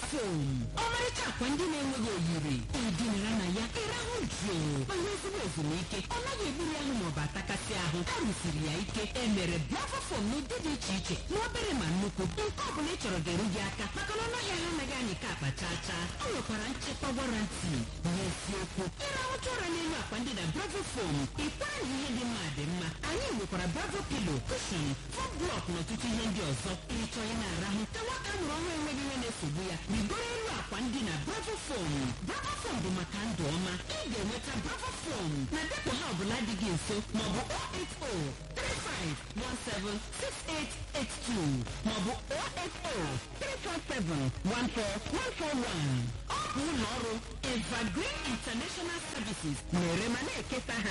fom ọmarịcha akwa ndị na-enweghị oyiri ịdịnara na ya ịrahụ jụụ ma nwee ezigbo ezumike ọ naghị egburu ahụ maọbụ atakasị ahụ a rụsiri ya ike e mere bravo fom n'ụdị dị iche iche ma obere ma nnukwu nke ọ bụla ị chọrọ ga-eru gị aka maka na ọnụahịa ha anaghị anyị ka akpa chaa chaa ọ nwekwara nchekwa warranty n'eziokwu ịrahụcha ụra n'elu akwa ndị na bravo fom ịkwara na ihe dị mma dị mma anyị nwekwara bravo pilo kushon fom blọk na ọtụtụ ihe ndị ọzọ ịchọ ya na-arahụ ka nwata mụrụ ọhụrụ enweghị ihe na-esogbu ya rigoro elu akwa ndị na bravo fom bravo fom bụ maka ndụ ọma ị ga-enweta bravo fom na depụ ha ọbụla dị gị nso maọbụ 08035176882 maọbụ 08034714141 ọ bụ ụlọ ọrụ evergreen international services na-ere ma na-ekesa ha